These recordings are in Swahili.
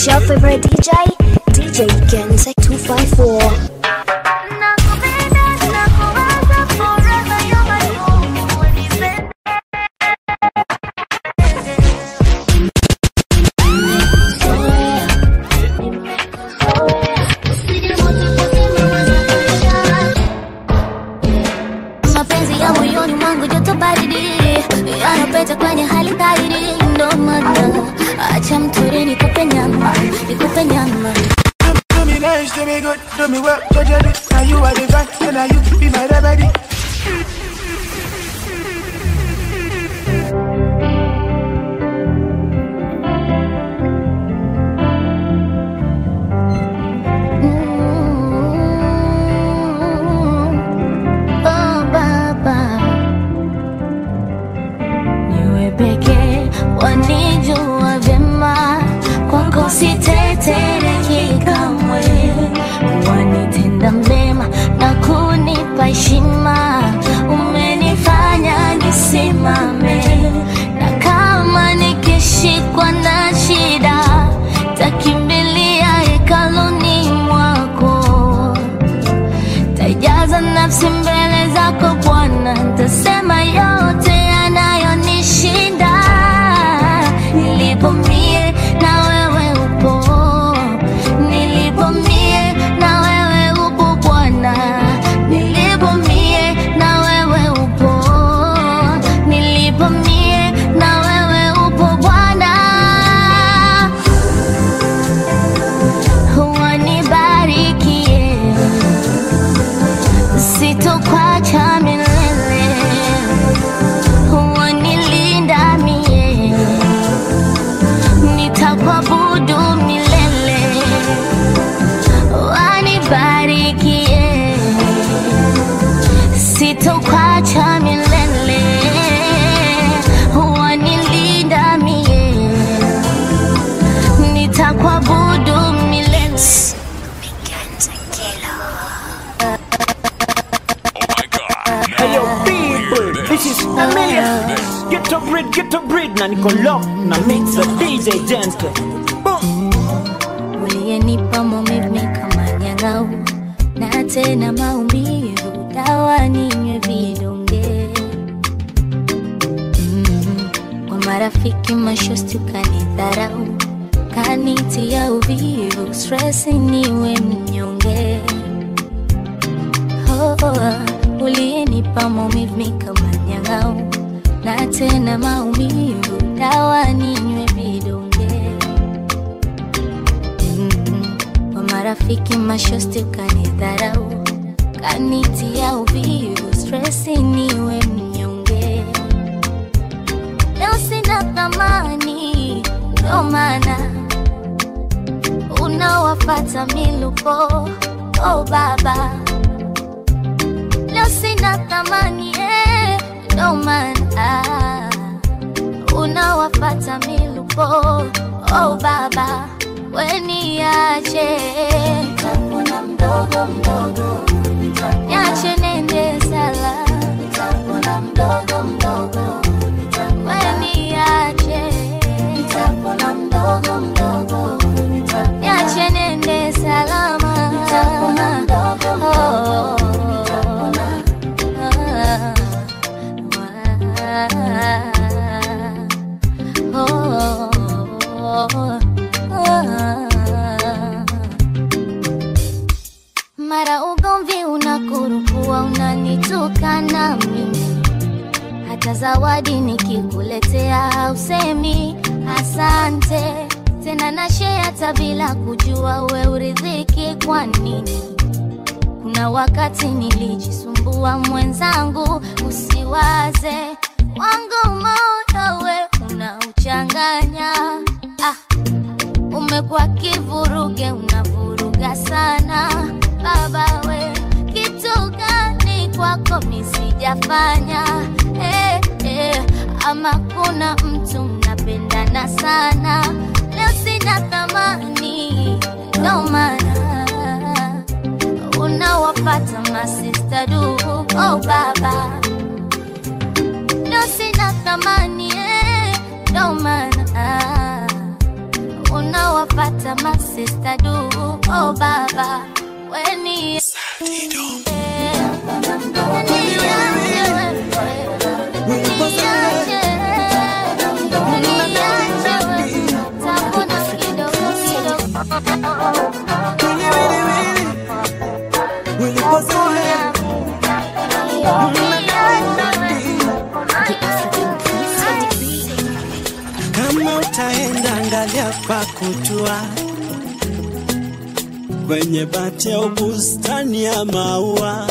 It's your favorite DJ, DJ Gensek 254. mapenzi ya moyoni mwangu joto baridi yanapeta kwenye hali baridi ndo maana acha mtori nikupe nyama nikupe nyama Do me nice, do me good, do me well, judge it. Now you are the guy, and now you be my remedy. Oh, baba niwe pekee wanijua vyema kwako sitetereki kamwe wanitenda mema na kunipa heshima umenifanya nisimame na kama nikishikwa na shida takimbilia hekaluni mwako tajaza nafsi mbele zako Bwana, ntasema yote yanayonishinda. Nilipo mie na wewe upo, nilipo mie na wewe upo Bwana, nilipo mie na wewe upo, nilipo mie na wewe upo Bwana wanibarikie sitokwacha milele, wanilinda mie, nitakuabudu milele, wanibarikie, sitokwacha milele, wanilinda mie, nitakuabudu milele. Hey yo, people, this is Amir. Get up, breed, get up, breed. Na niko lock, na mix the DJ Jenske. Boom. uliyenipa maumivu kama nyang'au na tena maumivu dawa ninywe vidonge mm. kwa marafiki mashosti ukanidharau kanitia uvivu stresi niwe mnyonge oh, oh, uliyenipa maumivu kama nyang'au na tena maumivu dawa ninywe vidonge Mm, kwa marafiki mashosti ukanidharau kanitia uvivu stresi niwe mnyonge leo sina thamani ndo maana unawafata miluko oh baba leo sina thamani eh, ndo maana unawafata miluko oh baba weniache nitapona mdogo mdogo niache nende sala nitapona mdogo mdogo weniache nitapona mdogo mdogo niache nende salama nitapona mdogo mdogo mara ugomvi unakurukua unanitukana mimi hata zawadi nikikuletea usemi asante tena na share hata bila kujua we uridhiki kwa nini kuna wakati nilijisumbua mwenzangu usiwaze wangu moyo we unauchanganya ah, umekuwa kivuruge unavuruga sana baba we kitu gani kwako misijafanya eh, eh, ama kuna mtu mnapendana sana leo sina thamani ndo maana unawapata masista du oh baba leo sina thamani eh, ndo maana unawapata hata masista du oh baba weni Kama utaenda angalia pa kutua kwenye bati au bustani ya maua,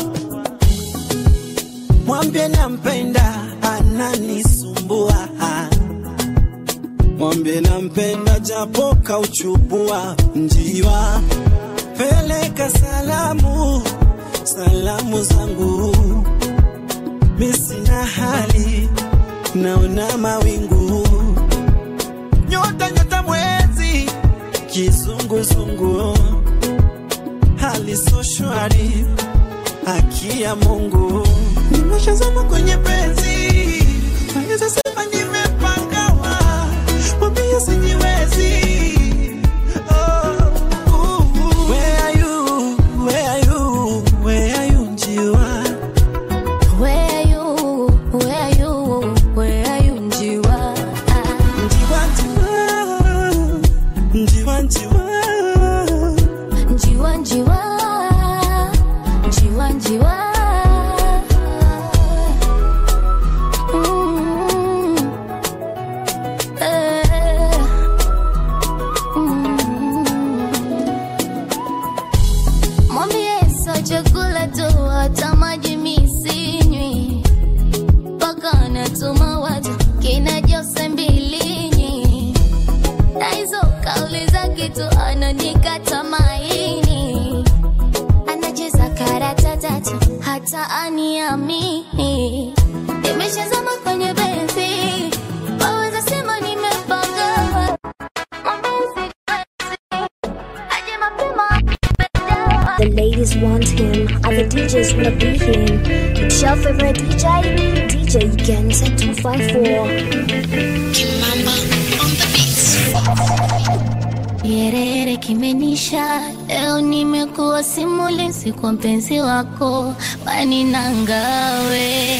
mwambie nampenda, ananisumbua. Mwambie nampenda, japo kauchubua njiwa. Peleka salamu, salamu zangu, mi sina hali, naona mawingu nyota nyota mwezi kizunguzungu hali so shwari haki ya Mungu nimeshazama kwenye penzi naweza sema nimepangawa mwambie sijiwezi Oh, ooh, where are you? Where are you? Where are you, njiwa? Where are you? Where are you? Where are you, njiwa? Njiwa, njiwa, njiwa, njiwa. Njiwa, njiwa, njiwa, njiwa. Mm. Eh. Mm. Mwambie sio chakula tu, hata maji mi sinywi, mpaka natuma watu kina Jose Mbilinyi na hizo kauli za kitu ananikata maini, anacheza karata tatu hata aniamini. Nimeshazama kwenye benzi, waweza sema nimepanga mapenzi, aje mapema The ladies want him, other DJs wanna be him. It's your favorite DJ, DJ Genza 254. Yerere kimenisha leo, nimekuwa simulizi kwa mpenzi wako bani nangawe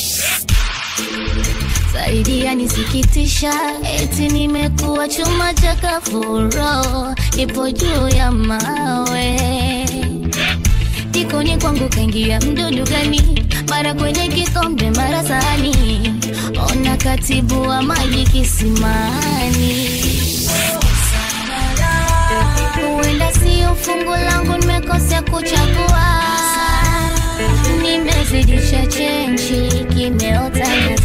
zaidi yanisikitisha, eti nimekuwa chuma cha kafuro, ipo juu ya mawe jikoni kwangu kaingia mdudu gani, mara kwenye kikombe, mara sahani, ona katibu wa maji kisimani. Huenda sio fungu langu, nimekosea kuchagua, nimezidisha chenji, kimeota nyasi.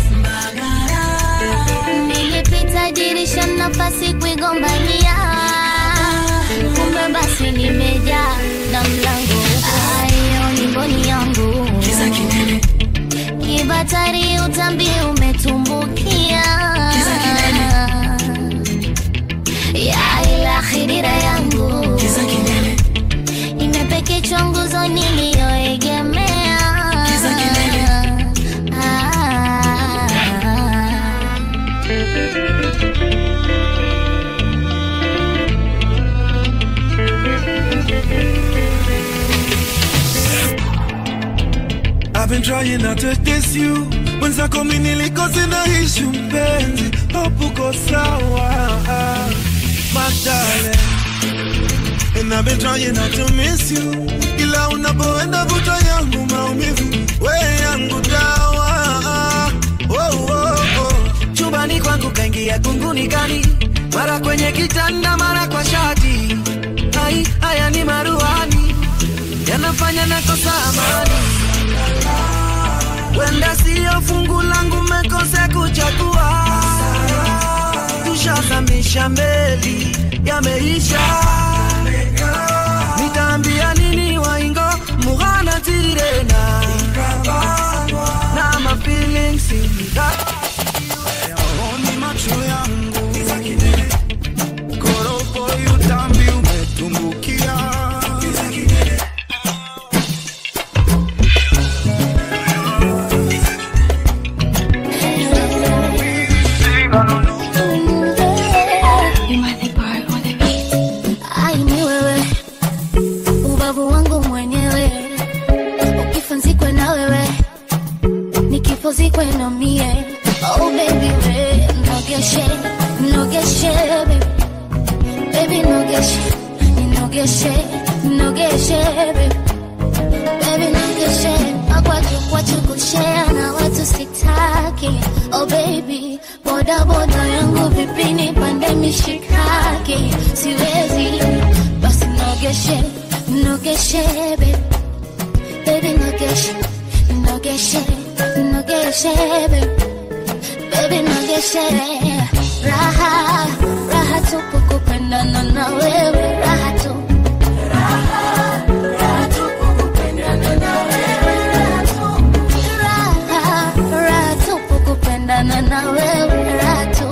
Nilipita dirisha, nafasi kuigombania, kumbe basi nimejaa na mlango ayo ni mboni yangu kibatari, utambi umetumbukia ya ila khidira yangu imepekechwa nguzo niliyoegemea Ah. I've been trying not to diss you mwenzako mi nilikosi na ishu mpenzi hope uko sawa my darling And I've been trying not to miss you ila unapoenda vuta yangu maumivu we yangu dawa oh, oh, oh. chumbani kwangu kaingia kunguni kani mara kwenye kitanda mara kwa shati ai haya ni maruani yanafanya nakosa amani wenda siyo fungu langu mekose kuchagua tushazamisha meli yameisha nitaambia nini waingo mughana tirena na mafeelings Yaoni macho yangu koropo yutambi umetumbukia nogeshe nogeshe baby baby nogeshe nogeshe nogeshe baby baby nogeshe makwaju kwachu kushare na watu sitaki oh baby boda boda yangu vipini pande mishikaki siwezi basi nogeshe nogeshe baby baby nogeshe nogeshe nogeshe baby baby nogeshe raha raha tupu kupendana na wewe raha tu raha raha tupu kupendana na wewe raha tu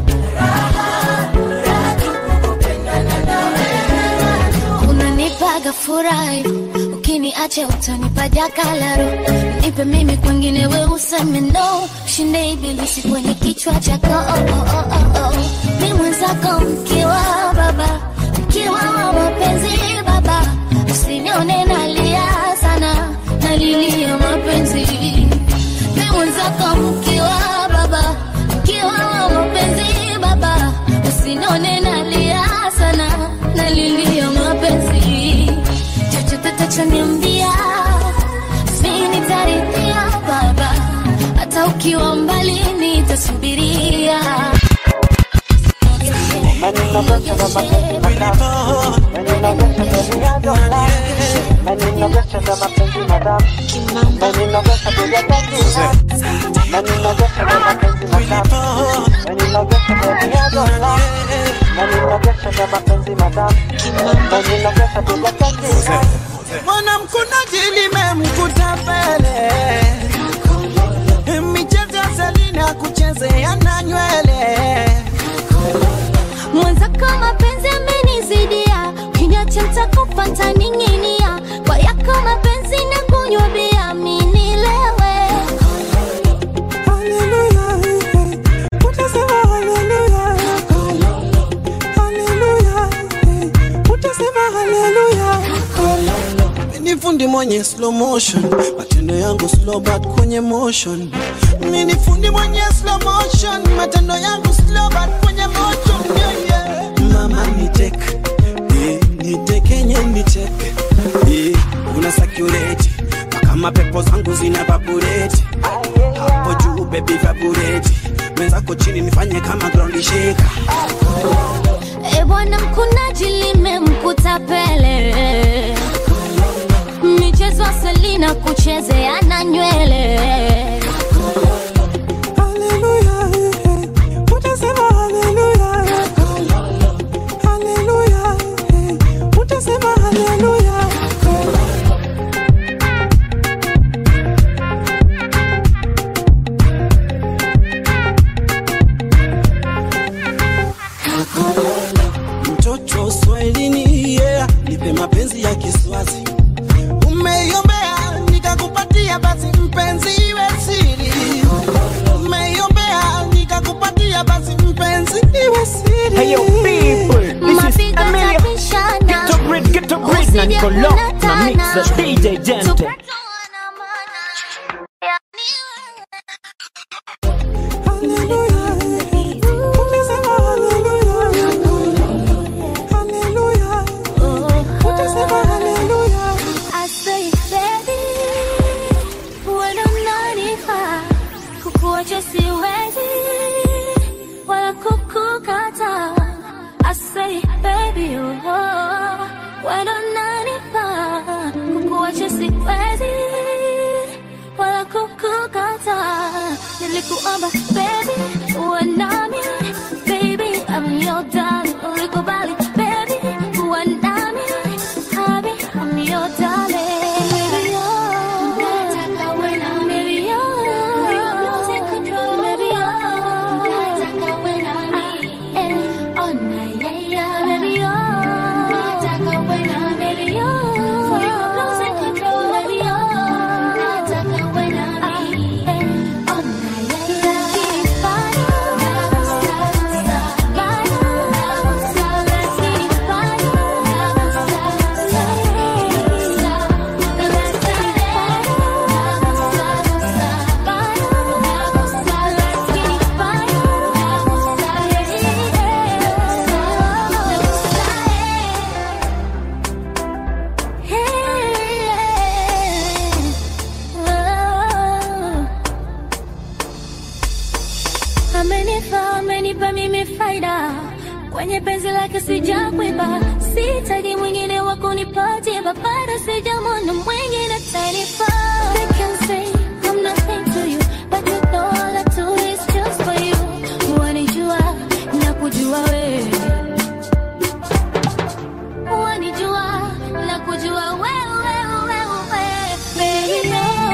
unanipaga furahi ukiniacha utanipa jakalaro nipe mimi kwengine we useme no shinde ibilisi kwenye kichwa chako oh, oh, oh, oh, oh. mi mwenzako mkiwa baba mkiwa wa mapenzi baba usinione nalia sana nalilia mapenzi mi mwenzako mkiwa baba mkiwa wa mapenzi baba usinione nalia sana nalilia mapenzi chochote tachoniambia mi nitaridhia baba hata ukiwa mbali nitasubiria mwanamkunaji limemkuta pele michezo ya selina kuchezea na nywele mwenzako mapenzi amenizidia kinyacha ntakufa ntaning'inia kwa yako mapenzi na kunywa bia minilewe ni fundi mwenye slow motion matendo yangu slow but kwenye motion mi ni fundi mwenye slow motion matendo yangu slow but kwenye motion yeah, yeah. mama nitek eh, nitekenye nitek eh, una sakureti kama pepo zangu zina vabureti hapo juu bebi vabureti mwenzako chini nifanye kama ground shaker e bwana mkunaji limemkuta pele michezo selina kuchezea na nywele mtoto swahilini yeah. nipe mapenzi ya kiswazi umeiombea nikakupatia basi mpenzi iwe siri umeiombea nikakupatia basi mpenzi iwe siri Hey yo people, this is mapigo Amelia. tapishana Get to breed, get to breed, na niko lock na mix the DJ Gente. I say, baby, wewe unanifaa, kukuacha siwezi, wala kukukata. I say, baby, oh, wewe unanifaa, kukuacha siwezi, wala kukukata. Nilikuomba, baby, uwe nami, baby, I'm your darling. Ulikubali, baby, uwe nami, Habi, I'm your darling. Baby, oh, nataka uwe nami. Baby, oh, lose control. Baby, oh, nataka uwe nami. Eh, oh, na, yeah, yeah. Baby, oh, nataka uwe nami. Baby, oh, lose control. Baby, oh, nataka uwe nami. Eh, oh, na, yeah, yeah. Amenifa, amenipa mimi faida kwenye penzi lake sijakwiba, sitaji mwingine wa kunipatia babara, sijamwona mwingine tanifaa. They can say I'm nothing to you, but you know all I do is just for you. Wanijua na kujua wewe wanijua na kujua wewe wewe wewe baby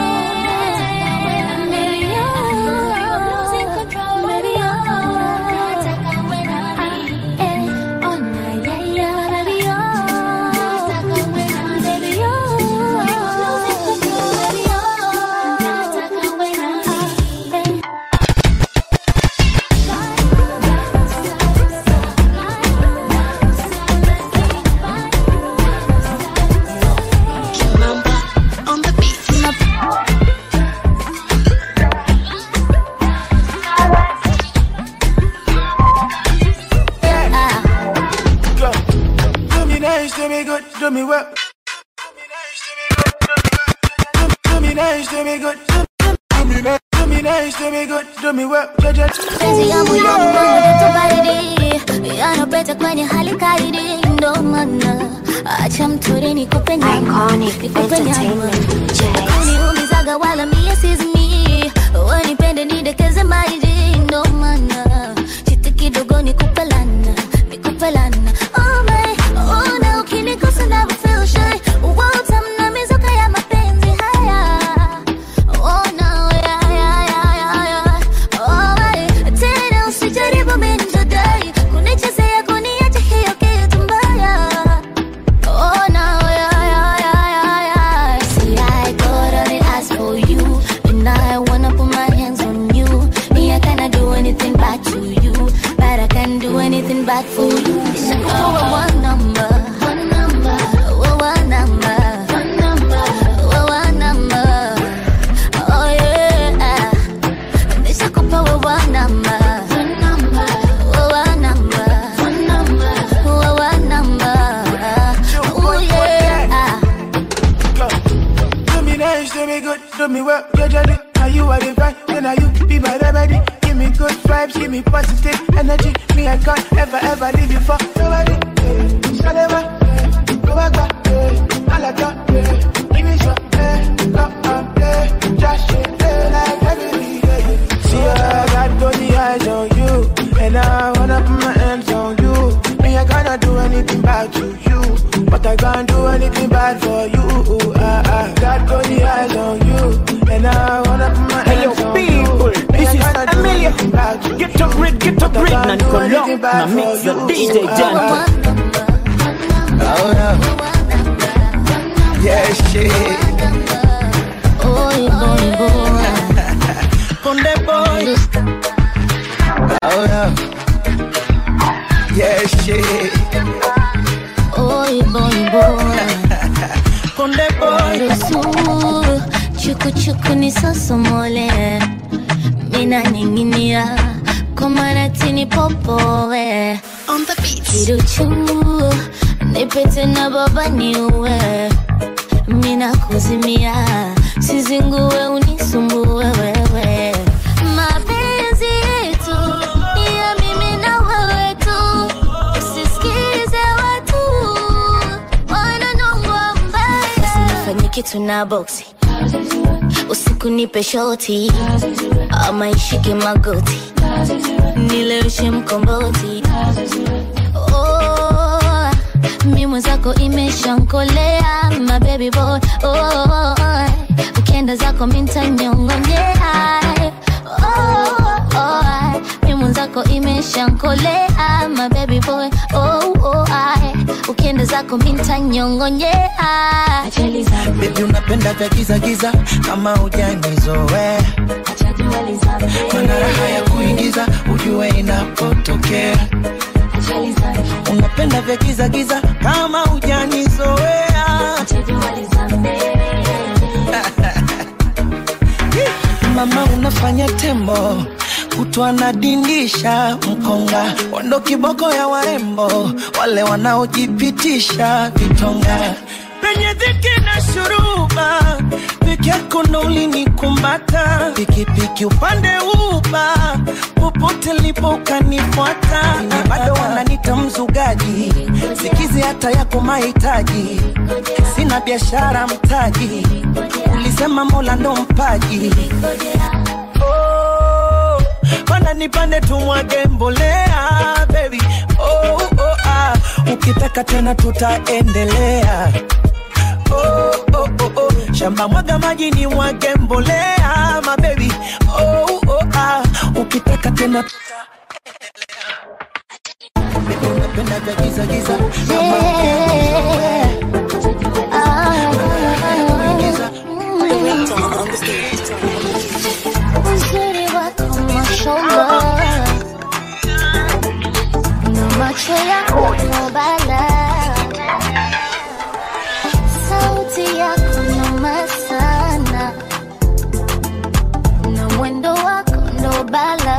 Do me nice, do me good, do me well. Do me nice, do me good, do me nice, do me nice, do me good, do me well. Ja, ja, Penzi yangu ya mgongo joto baridi yanapeta kwenye hali kaidi, ndo maana acha mtori nikupe nyama, nikupe nyama. Kuniumizaga wala mie sizimi, wanipende nidekeze maji, ndo maana chiti kidogo nikupe lana, nikupe lana. Oh my, oh na ukinikosa na feel shy, utamna mizuka ya mapenzi haya. Oh no, yeah, yeah, yeah, yeah, yeah. Oh my, tena usijaribu minjadai kunichezea kuniacha hiyo kitu mbaya. Oh no, yeah, yeah, yeah, yeah, yeah. See, I got all the eyes for you, and I wanna put my hands on you. Me, I cannot do anything bad to you, but I can do anything bad for you. Oh, one number, one number, oh, one number, one number, oh, one number. Oh yeah, nishakupa wewe namba, wewe namba, wewe namba. Oh yeah. Do me nice, do me good, do me well. Ja, ja, ja. Now you are the vibe, then now you be my remedy. Give me good vibes, give me positive energy. Me, I can't ever, ever leave you for nobody. eh. Salema, eh. go back, back, eh. Alaka, eh. Give me some, eh. Come and play. Just shake, eh, like every day. See, I got all the eyes on you, and I wanna put my hands on you. Me, I cannot do anything bad to you, but I can't do anything bad for you. I, I got all the eyes on you, and I wanna put my Hey yo hands on people, you. Me, this I is cannot do Amelia. anything bad to Get up, you, read, get up, but I read, can't na do niko anything lock, bad na for mix your you. DJ I- Janto. Oh, yeah. Yeah, shit. Boy, boy, boy. Conde boy. Oh, yeah. Yeah, shit. Boy, boy, boy. Conde boy. Ruhusu chuku chuku nisosomole, mina ninginia kwa maratini popoe kiruchu nipete na baba niue, mina kuzimia sizingue unisumbue wewe mapenzi yetu ni ya mimi na wewe tu usisikize watu wananongwa mbaya usinifanye kitu na boksi usiku nipe shoti ama ishike magoti nileweshe mkomboti oh, mi mwenzako imeshankolea my baby boy oh, ukienda zako mintanyongonyea oh, oh, mi mwenzako imeshankolea my baby boy oh, oh, ukienda zako mintanyongonyea Baby unapenda vya giza giza kama hujanizoea mana raha ya kuingiza ujue inapotokea unapenda vya giza giza kama hujanizoea mama unafanya tembo kutwa nadindisha mkonga wando kiboko ya warembo wale wanaojipitisha vitonga penye dhiki na shuruba peke yako ndo ulinikumbata pikipiki upande uba popote popote lipo ukanifuata bado wananita mzugaji sikizi hata yako mahitaji sina biashara mtaji ulisema mola ndo mpaji oh, mana nipande tumwage mbolea baby oh, oh, ah. ukitaka tena tutaendelea oh, oh, oh, oh. shamba mwaga maji ni mwage mbolea mabebi oh, oh, ah. ukitaka tena unapenda vya giza giza Uzuri wako mashallah na macho yako mobala, sauti yako noma sana na mwendo wako ndo bala,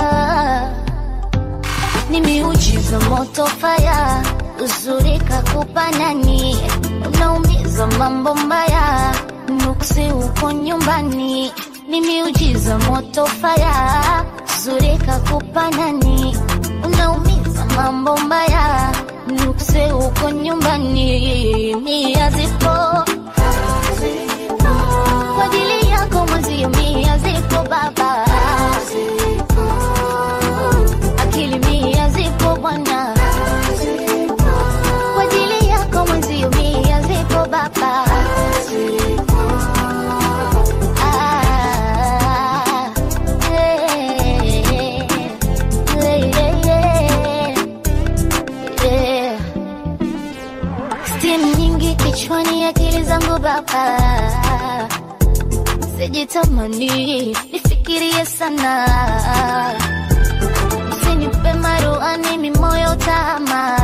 ni miujiza moto faya, uzuri kakupa nani, unaumiza mambo mbaya, nuksi uko nyumbani, ni miujiza moto faya, uzuri kakupa nani, unaumiza mambo mbaya, nuksi uko nyumbani, mia zipo kwa ajili yako mwenzio, mia zipo baba, akili mia zipo bwana, kwa ajili yako mwenzio, mia zipo baba. Ah, eh, eh, eh, eh. Steam nyingi kichwani, akili zangu baba, sijitamani nifikirie sana, usinipe maruani mimoyo tama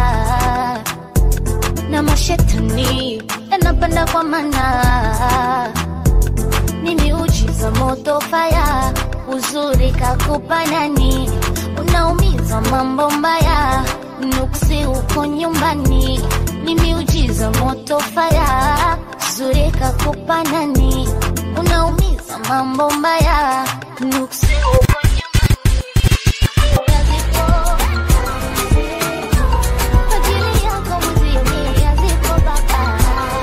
na mashetani yanapanda kwa mana, ni miujiza moto faya, uzuri kakupa nani, unaumiza mambo mbaya, nuksi uko nyumbani, ni miujiza moto faya, uzuri kakupa nani, unaumiza mambo mbaya, nuksi uko kwa ajili yako mwenzio, mia zipo baba.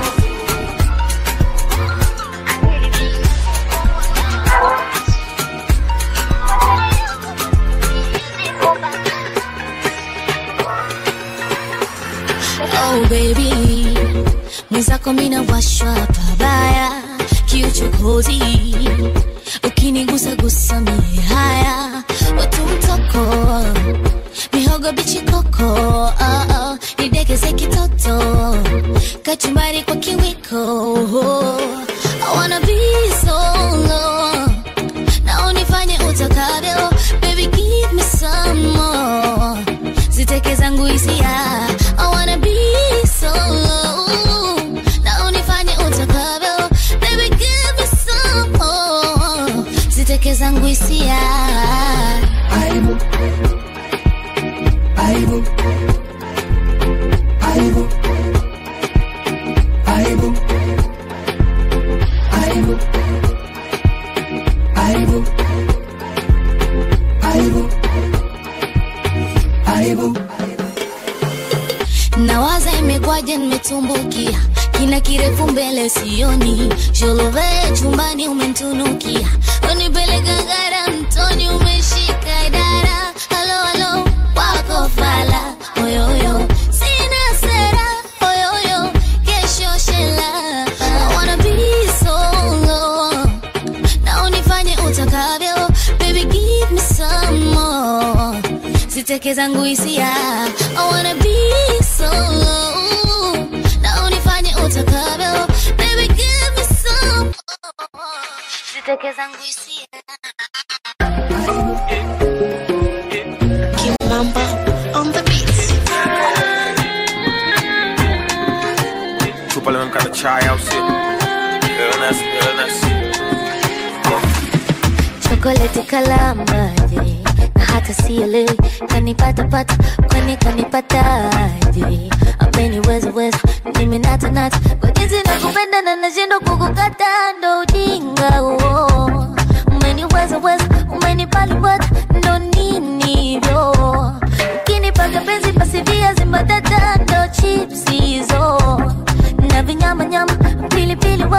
Oh baby, mwenzako mina washwa pabaya, kiuchokozi ukinigusa gusa mie haya, watu mtoko mihogo bichi koko, oh, oh, nidekeze kitoto, kachumbari kwa kiwiko, I wanna be solo, na unifanye utakavyo, baby give me some more, ziteke zangu hisia, I wanna be solo, na unifanye utakavyo, baby give me some more, ziteke zangu hisia. Aibu. Aibu. Aibu. Aibu. Aibu. Aibu. Aibu. Aibu. nawaza imekwaje nimetumbukia kina kirefu mbele sioni sholove chumbani umentunukia unipeleka ngara mtoni umeshika dara halo halo wako fala oyoyo sina sera oyoyo kesho shela I wanna be solo na unifanye utakavyo baby give me some more ziteke zangu hisia I wanna be solo na unifanye utakavyo baby give me some more ziteke zangu hisia Kimamba on the beat. Chupa le mkata chai au sio? Illness, illness. chokoleti kalamaje na hata sielewi kanipatapata kwani kanipataje ameniweza weza mimi natanata kwa jinsi nakupenda na nashindwa kukukata ndo ujinga huo umeniweza weza umenipaliwata ndo nini hivyo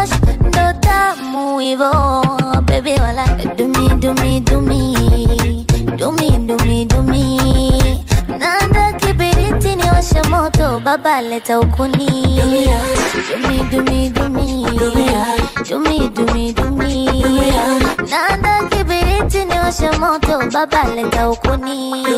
mash ndo tamu hivo baby wala dumi dumi dumi dumi dumi dumi nanda kibiriti ni washa moto baba leta ukuni dumi dumi dumi dumi dumi dumi nanda kibiriti ni washa moto baba leta ukuni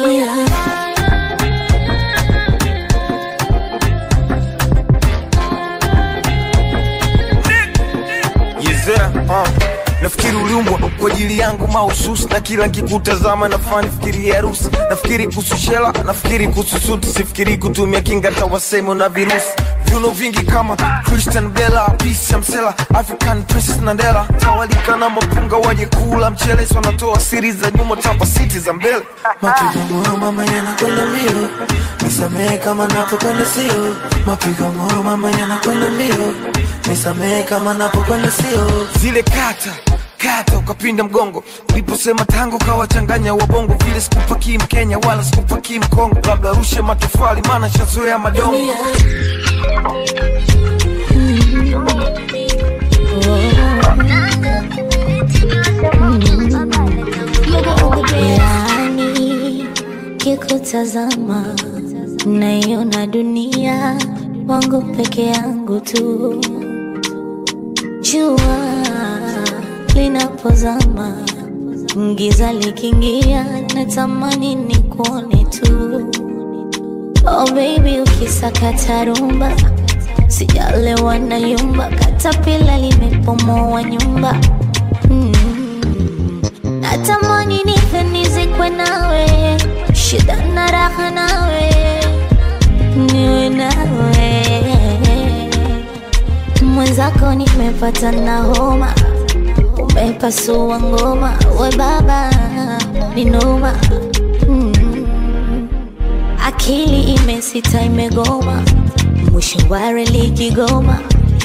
Yezea, uh. Nafikiri uliumbwa kwa ajili yangu mahususi, na kila nkikutazama nafaa nifikirie harusi. Nafikiri kuhusu shela, nafikiri kuhusu suti, sifikiri kutumia kinga tawasemo na virusi viuno vingi kama Christian Bella, Peace ya Msela, African Princess Nandela, tawalika na mapunga waje kula mchele, so wanatoa siri za nyuma, tapa siti za mbele. Mapigo moyo mama yanakwenda mbio, nisamehe kama napokwenda sio. Mapigo moyo mama yanakwenda mbio, nisamehe kama napokwenda sio. zile kata kata ukapinda mgongo uliposema tango kawachanganya wabongo vile sikupakii mkenya wala sikupakii mkongo labda rushe matofali maana shazoea madongo yani kikutazama naiona dunia wangu peke yangu tu jua linapozama giza likiingia natamani ni kuone tu oh baby ukisakata rumba sijalewa na yumba katapila limepomoa nyumba mm. natamani nife nizikwe nawe shida na raha nawe niwe nawe mwenzako nimepata na homa umepasua ngoma we baba ni noma mm. akili imesita imegoma mwisho wa reli kigoma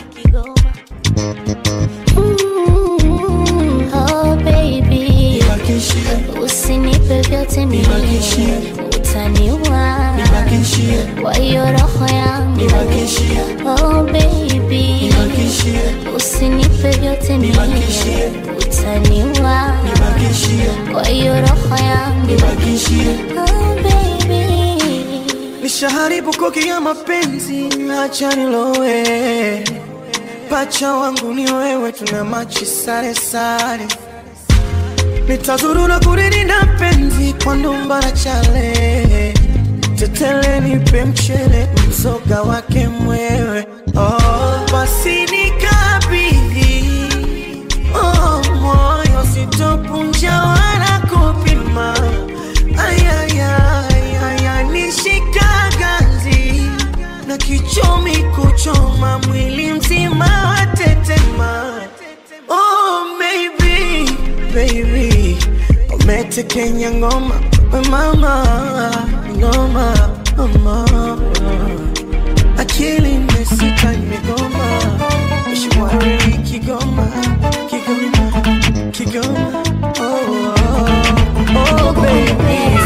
Mm, oh baby usinipe vyote mimi utaniua kwa hiyo roho yangu oh baby usinipe vyote mimi utaniua kwa hiyo roho yangu oh baby Nishaharibu koki ya mapenzi, acha nilowe. Pacha wangu ni wewe, tuna machi sare sare. Nitazuru na kurudi na penzi kwa ndumba na chale. Tetele nipe mchele, mzoga wake mwewe. Oh, basi nikabidhi oh, moyo sitopunja wala kupima. Ayayaya, nishika ganzi na kichomi kuchoma mwili mzima watetema. Oh baby, baby, umetekenya ngoma we mama, ngoma mama, akili imesita imegoma, mishwari Kigoma, Kigoma, Kigoma, oh, oh, oh baby.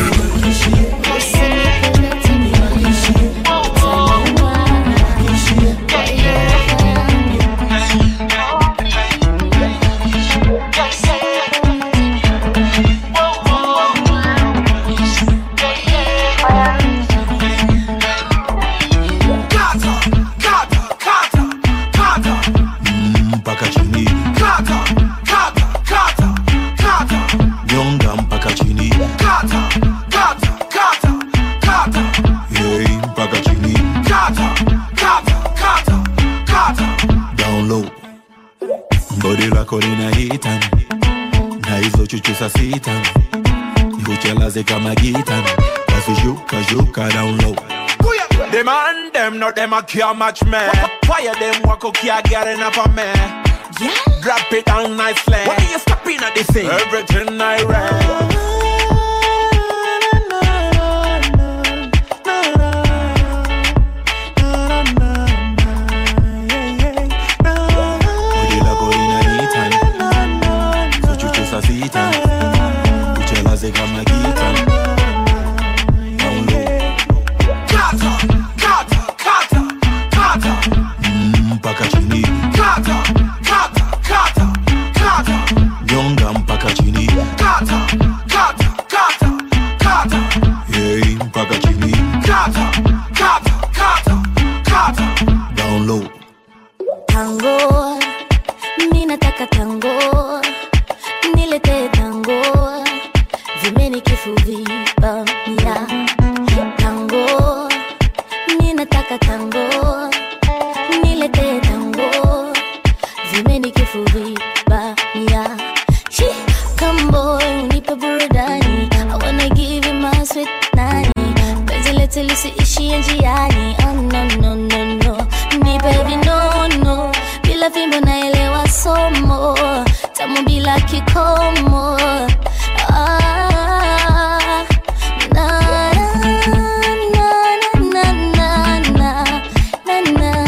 mpaka chini nyonga mpaka chini Yei, mpaka chini down low bodi lako lina hitan na hizo chuchu sa sitan nikuchelaze kama gitan basi shuka shuka down low The man them not them a care match me. Fire them walk up can't get enough of me. Yeah. Drop it down nicely. What are you stopping at this thing? Everything I read. bodi lako lina hitan hizo chuchu sa sitan nikuchelaze kama gitan down low mpaka chini nataka tango nilete tango vimenikifuvibamia tango ninataka tango nilete tango vimenikifuvibamia kambo unipe burudani I wanna give you my sweet nani penzi letu lisiishie njiani oh, no, no, no, no. nipe vinono bila fimbo naelewa somo tamu bila kikomo ah, na, na, na, na, na, na, na,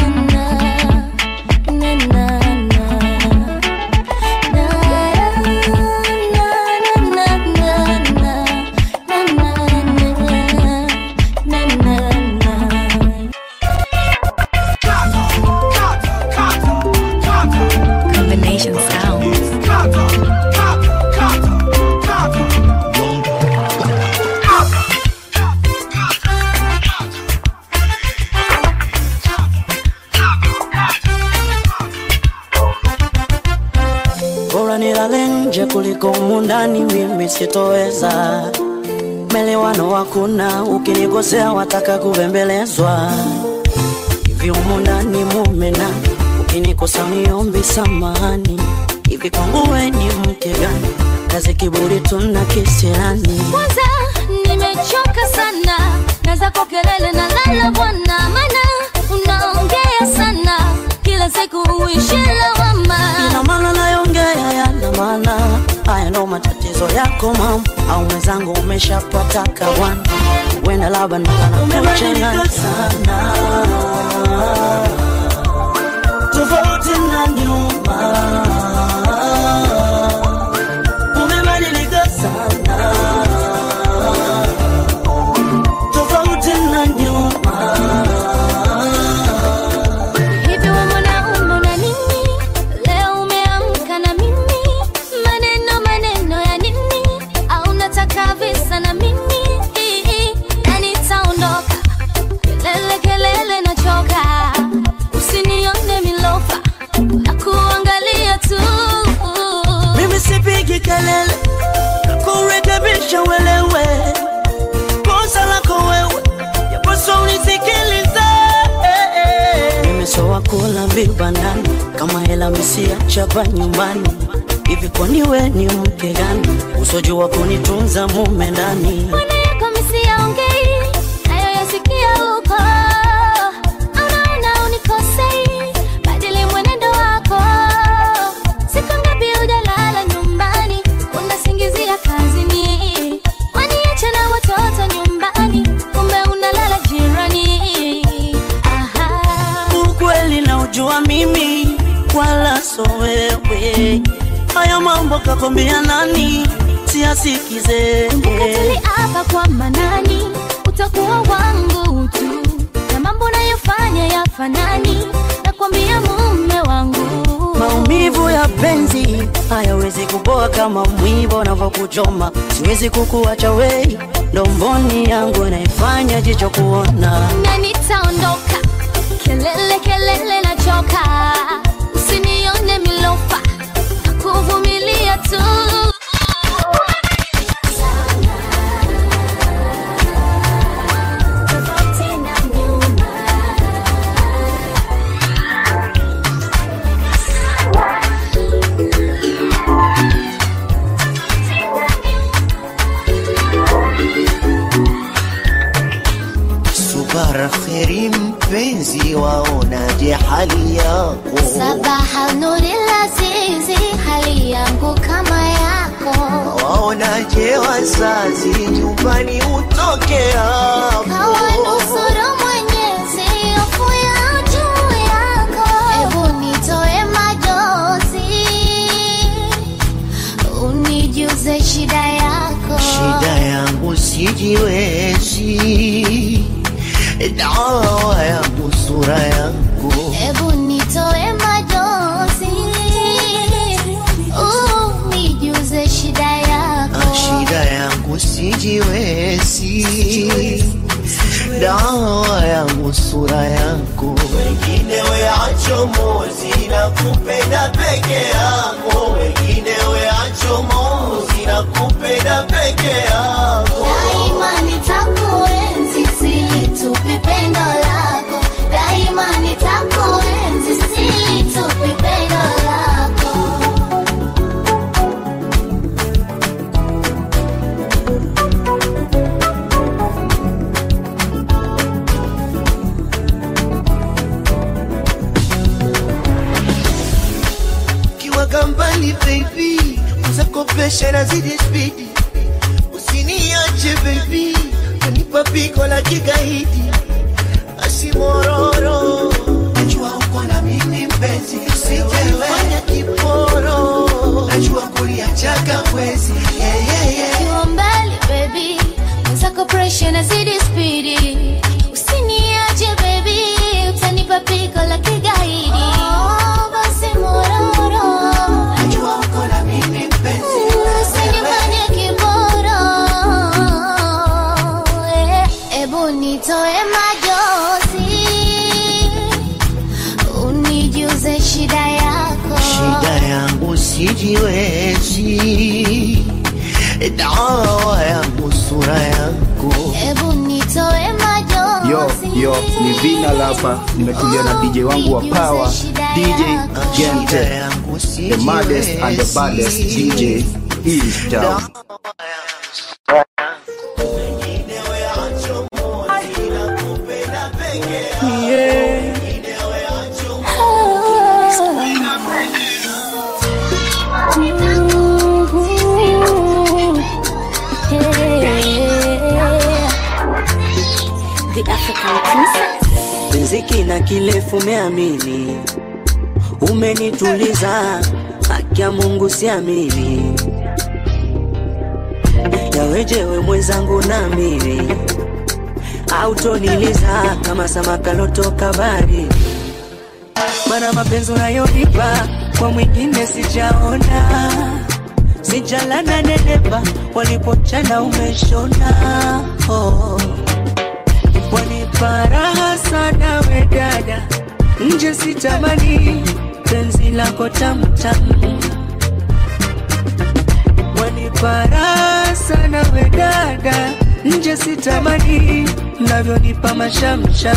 na, na, na, na. Combination sounds. bora nilale nje kuliko mundani, mimi sitoweza. Melewano hakuna, ukinikosea wataka kubembelezwa. Hivi humu ndani mume na ukinikosa niombi samahani. Hivi kwangu we ni mke gani? Kazi kiburi tuna kisirani. kwanza nimechoka sana na zako kelele na lala bwana mana unaongea sana kila siku uishi lawama Ina maana nayongea yana maana, haya ndo matatizo yako mama, au mwenzangu umeshapata kawana, wenda labda nakanakuchanganya sana tofauti na nyuma, umebadilika sana tofauti na nyuma. hivi we mwanaume una nini leo umeamka na mimi maneno maneno ya nini au nataka visa na mimi na nitaondoka kelele kelele nachoka usinione milofa na kuangalia tu Mimi sipigi kelele kurekebisha uelewe kosa lako wewe, yapaswa unisikilize. Mimi soa kula vibandani kama hela misiachapa nyumbani. Hivi kwani we ni mke gani usojua kunitunza mume ndani? Mbona yako misiyaongei nayo yasikia huko anaona unikosei badili mwenendo wako siku ngapi hujalala nyumbani unasingizia kazini waniacha na watoto nyumbani kumbe unalala jirani Aha. Ukweli na ujua mimi wala so wewe, haya mambo kakwambia nani? Siasikize hapa kwa manani utakuwa wangu tu na mambo nayofanya yafanani nakwambia mume wangu Maumivu ya penzi hayawezi kupoa kama mwiba unavyokuchoma. Siwezi kukuacha wei, ndomboni yangu naifanya jicho kuona. na nitaondoka kelele kelele nachoka usinione milofa na kuvumilia tu Subara kheri mpenzi, waonaje hali yako? sabaha nuri lazizi hali yangu kama yako Waonaje wazazi, nyumbani utoke hapo? kawanusuru mwenyezi hofu ya juu yako hebu nitoe majozi unijuze shida yako Shida yangu sijiwezi, dawa yangu sura yangu hebu nitoe majozi unijuze shida yako shida yangu sijiwezi, dawa yangu sura yangu, wengine weache achomozi na kupenda peke yako, wengine we achomozi na kupenda peke yako. Daima nitakuenzi silitupi pendo lako, daima nitakuenzi silitupi pendo lako. Kiwaga mbali baby, uzakopesha nazidi spidi, usiniache baby, kanipa pigo la kigaidi, asimororo najua uko na mimi mpenzi, usijefanya kiporo, najua kuliachaga mwezi yeah, yeah, yeah. Ukiwa mbali baby, mwenzako pressure nazidi spidi, usiniache baby, utanipa pigo la kigaidi. Oh, basi mororo, najua uko na mimi mpenzi, usinifanye kiboro. Eh, Ebu nitoe majozi, unijuze shida yako. shida yangu sijiwezi, dawa yangu sura yako Ebu nitoe majozi. Yo, yo, ni Vina Lapa, nimetulia na DJ wangu wa power, DJ Gente, the maddest and the baddest DJ in town. The African princess. Riziki na kilefu umeamini, umenituliza, haki ya Mungu siamini, yawejewe mwenzangu namini, autoniliza kama samaka lotoka bari, mana mapenzi unayonipa kwa mwingine sijaona, sijalana nenepa, walipochana umeshona oh. Wanipa raha sana we dada, nje sitamani penzi lako tamtam. Wanipa raha sana we dada, nje sitamani mnavyonipa mashamsham.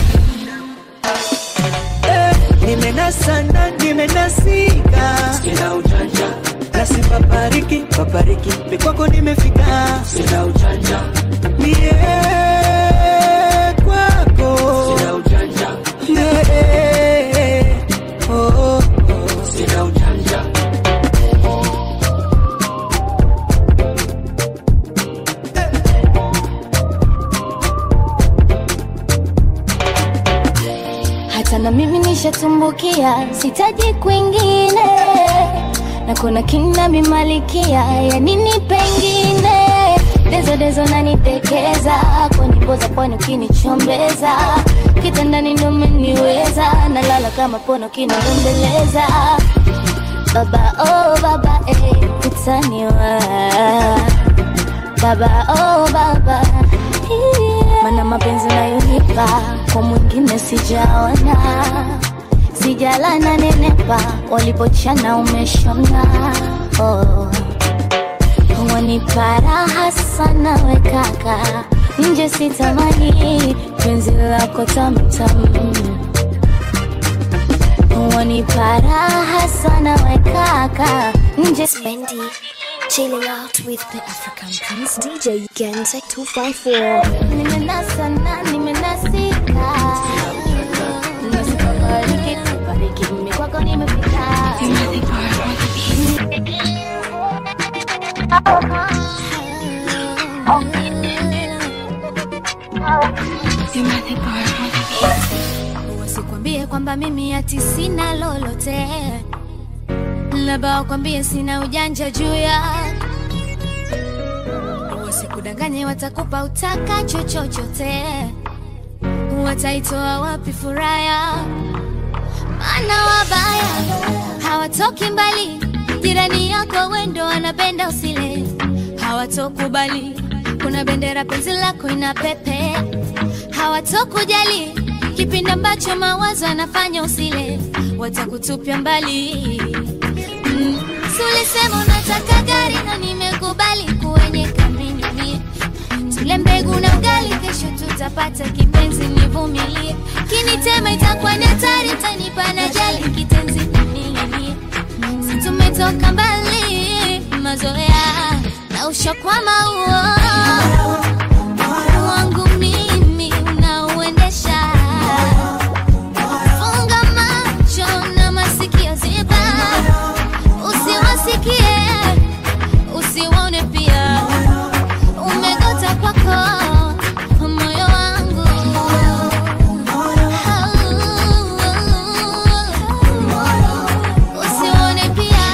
Eh, nimenasana nimenasika, sina ujanja nasi papariki papariki, mikwako nimefika, sina ujanja mie kwako sina ujanja yeah. oh, oh, oh. sina ujanja hata na mimi nishatumbukia, sitaji kwingine, na kuna kina mimalikia ya nini pengine dezo dezo nanitekeza kwa nyimbo za pwani ukinichombeza kitandani ndo umeniweza nalala kama pono kinadembeleza baba oh baba eh, utaniwa baba oh baba yeah. mana mapenzi unayonipa kwa mwingine sijaona sijalana nenepa walipochana umeshona oh. wanipa raha sana we kaka nje sitamani penzi lako tamtam wanipa raha sana we kaka nje Spendi, chilling out with the African Prince DJ Gente 254. nimenasa na nimenasika nasikabariki bariki mimi kwako nimefika wasikwambie kwamba mimi ati sina lolote labda wakwambie sina ujanja juu ya wasikudanganye watakupa utakacho chochote wataitoa wapi furaya maana wabaya hawatoki mbali jirani yako wendo wanapenda usile hawatokubali kuna bendera penzi lako ina pepe hawatokujali kipindi ambacho mawazo yanafanya usile watakutupia mbali mm. si ulisema unataka gari na nimekubali kuwenye kamini mie tule mbegu na ugali kesho tutapata kipenzi nivumilie kinitema itakuwa ni hatari tanipa na jali kitenzi ning'inie si tumetoka mbali mazoea na ushakwama huo wangu mimi unauendesha funga macho na masikio ziba usiwasikie usiwaone pia umegota kwako moyo wangu usiwaone pia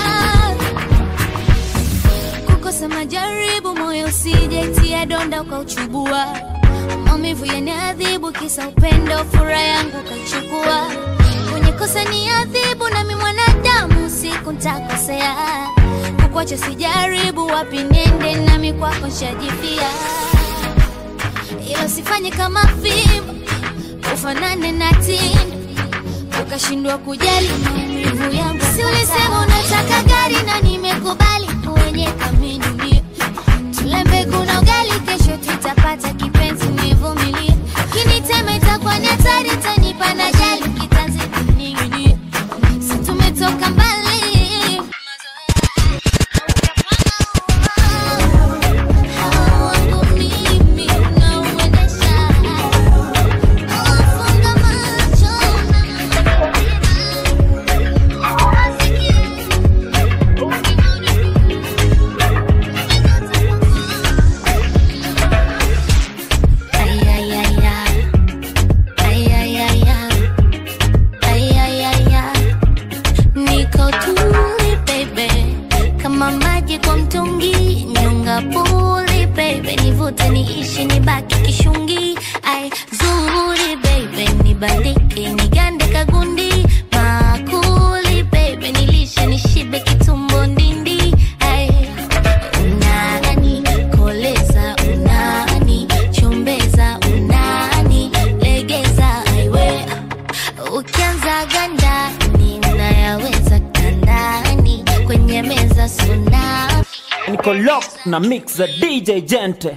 kukosa majaribu moyo usijaitia donda ukauchubua maumivu yaniadhibu kisa upendo furaha yangu ukaichukua kwenye kosa ni adhibu nami mwanadamu siku ntakosea kukwacha sijaribu wapi nende nami kwako nshajipia ilo sifanye kama fimbo ufanane na tindo ukashindwa kujali maumivu yangu si ulisema unataka gari na nimekubali kwenye kamini tule mbegu na ugali kesho tutapata kipenzi nivumilie kinitema itakuwa ni hatari tanipa na jali kitanzi kuning'inie si tumetoka mbali wangu mimi unauendesha funga macho niko tuli baby kama maji kwa mtungi nyonga puli baby nivute niishi nibaki kishungi ai zuri baby nibandike nigande kagundi makuli baby nilishe nishibe kitumbo ndindi ai unani koleza unani chombeza unani legeza aiwe ukianza ganda ninayaweza kandani kwenye meza suna niko lock na mix za dj gente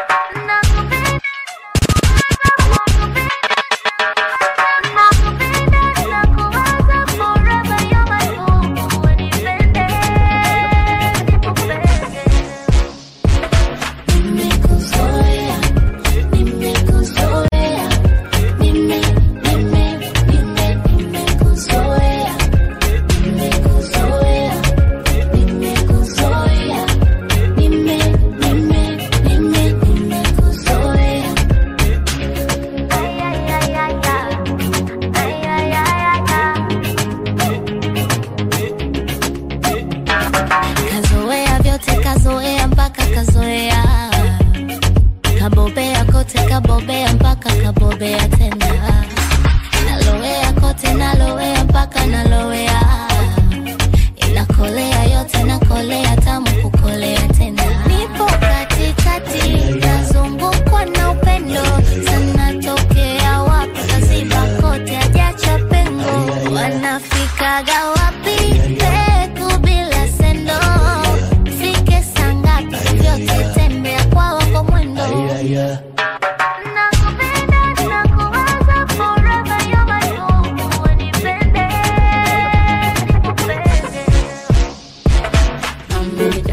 kazoea vyote kazoea mpaka kazoea kabobea kote kabobea mpaka kabobea tena nalowea kote nalowea mpaka nalowea inakolea yote nakolea tamu kukolea tena nipo katikati nazungukwa na upendo sana tokea wapi kaziba kote ajacha pengo wanafikaga wapi peku bila sendo fike sangapi vyote tembea kwa wako mwendo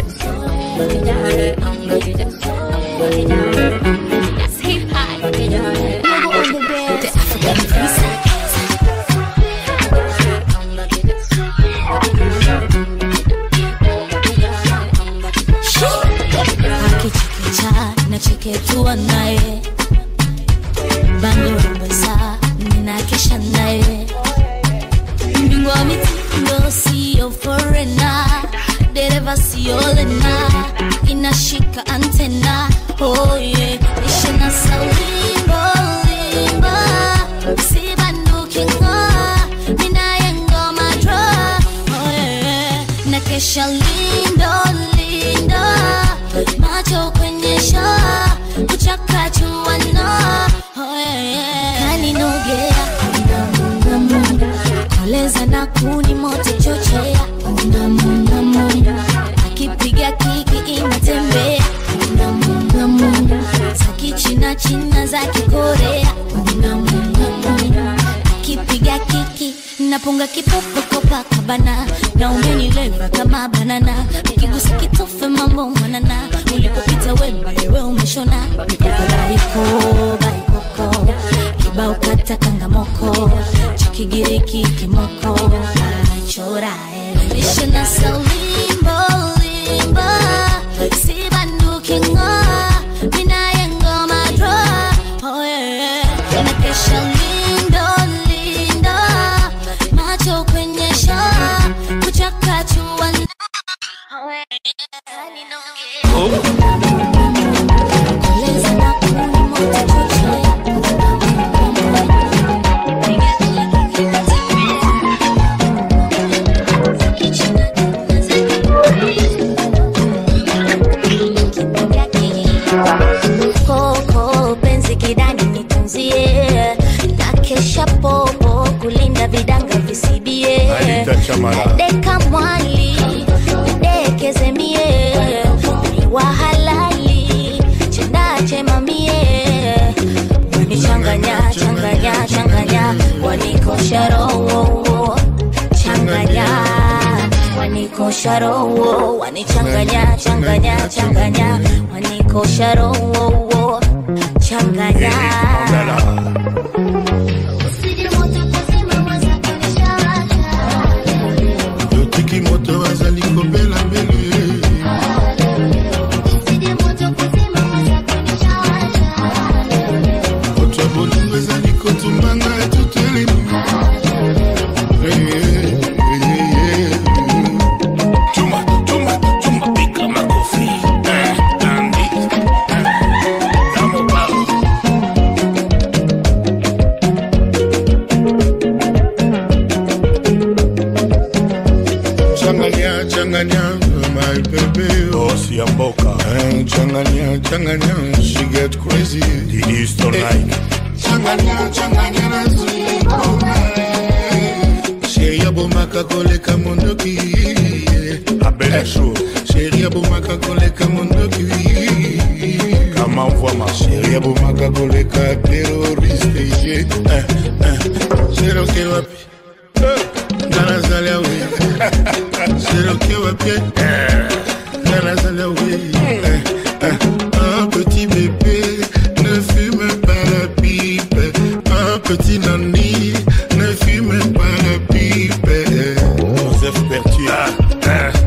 Hip hop. kuni moto chochea namunamuna akipiga kiki inatembea namunamuna za kichina china za kikorea namunamuna akipiga kiki napunga kipopokopa kabana na umenileva kama banana ukigusa kitofe mambo mwanana ulipopita wemba wewe umeshona mikoko baiko baikoko kibao kata kangamoko cha kigiriki kimoko achora elevishona saulimbo limbo sibanduki ng'o minaye ngoma dro oh yeah nakesha lindo lindo macho kwenye shaa kuchakachua koko penzi kidani nitunzie na kesha popo kulinda vidanga visibie Anita Chamara. deka mwali dekeze mie ni wa halali chendache mamie wanichanganya changanya changanya wanikosha roho changanya wanikosha roho wanichanganya changanya changanya wanikosha roho changanya yotiki moto azali kobela mbele moto ya bolingo ezali kotumbanga tutelemi Chuma, chuma, chuma, pika makofi. Eh, Andy. Eh, Damo Bao. Changanya, changanya, my baby. Boss ya mboka. Eh, Changanya, changanya, she get crazy. The Eastern night. Changanya, changanya, na zikoma. Sheri abomaka koleka mondoki. Abel show. Sheri abomaka koleka mondoki. Kama mvwama. Sheri abomaka koleka terroriste. Eh, eh. Sheri oke wapi? Ngana zali awe. Sheri oke wapi? Ngana zali awe. Eh, eh. Un petit bébé ne fume pas la pipe. Un petit nani ne fume pas la pipe. Joseph Berthier.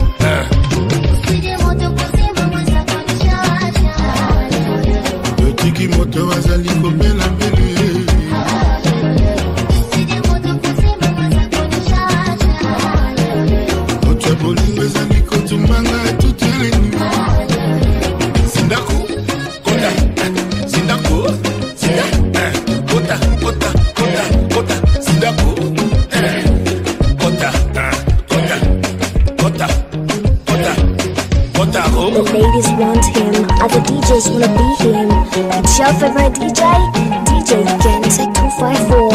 Yotiki moto azali kobela mbele moto ya bolingo ezali kotumbanga tuteleni sindako kota sindako sinda eh, kota kota kota kota sindako eh, kota eh, kota kota kota kota The ladies want him, other DJs wanna be him. It's your favorite DJ, DJ Gente 254.